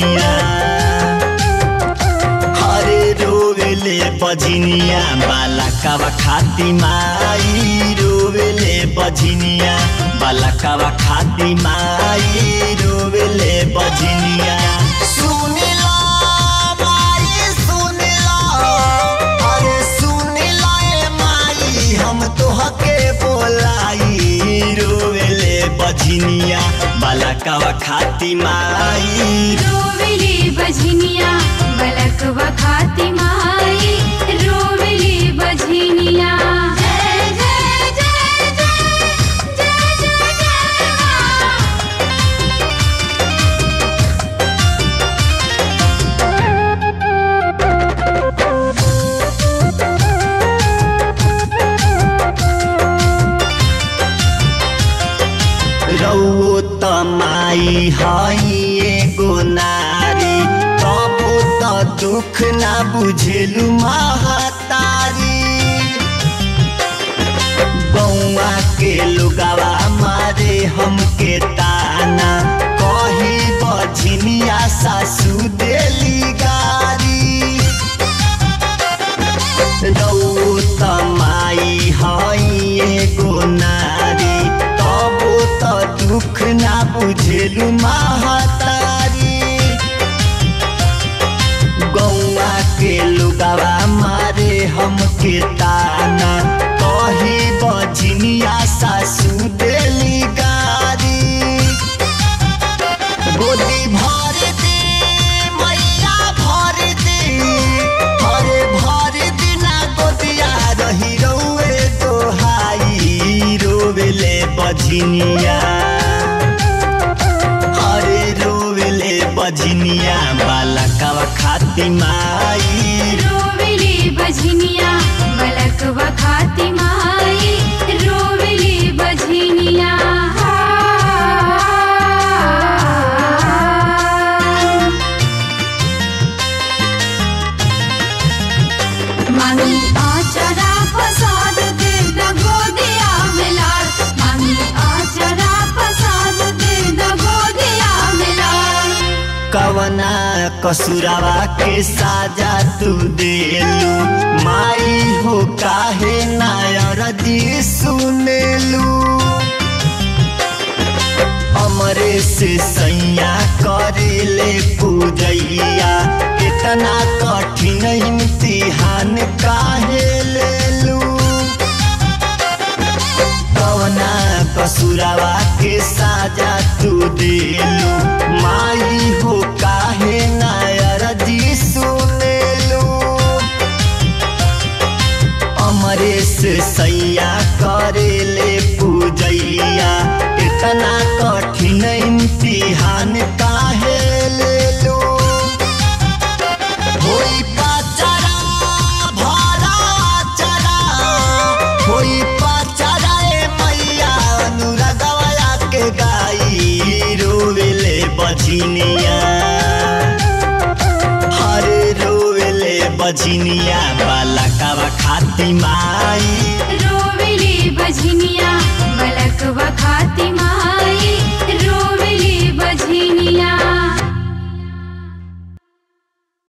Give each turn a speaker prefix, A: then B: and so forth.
A: बजनिया हरे रोवेले बजनिया बालकवा खाती माई रोवेले बजनिया बालकवा खाती माई रोवेले बजनिया सुनिला माई सुनिला अरे सुनिला ए माई हम तोहके बोलाई रोवेले बजनिया बालकवा खाती माई
B: रोवेली बजनिया बलकवा खाती माई रोवेली बजनिया जय जय जय जय जय जय जय माँ
A: रौओ त माई हई एगो नारी तबो त दुख ना बुझेलु महतारी बौआ के लुगावा मारे हमके ताना कही बझनिया सासू देली गारी रौ त माई हई एगो नारी तबो त दुख ना बुझेलु महतारी गौआ के लुगावा मारे हमके ताना कही बजनिया सासू देली गारी गोदी भर दे मैया भर दे हरे भर दिना गोदिया रही रौए दोहाई रोवेले बजनिया हरे रोवेले बजनिया बालकवा खाती माई
B: रोवेली बजनिया बलकवा खाती माई रोवेली बजनिया मामी आचरा फसाद दे दगो दिया मिलार मामी आचरा फसाद दे दगो दिया मिलार
A: कवना कसुरावा के साजा तू देलू माई हो काहे नायर दी सुनेलू हमरे से सैया करेले पूजैया इतना कठिन इम्तिहान काहे लेलू कवना कसुरावा के साजा तू देलू माई हो काहे नायर जी सुनेलू अमरेश सैया करेले पूजैया इतना कठिन इम्तिहान काहे लेलू होई पाचरा भरा चरा होई पाचरा ए मैया अनुरागवा के गाई रोवेले बजनिया हरे रोवेले बजनिया बालकवा खाती माई
B: रोवेली बजनिया बलकवा खाती माई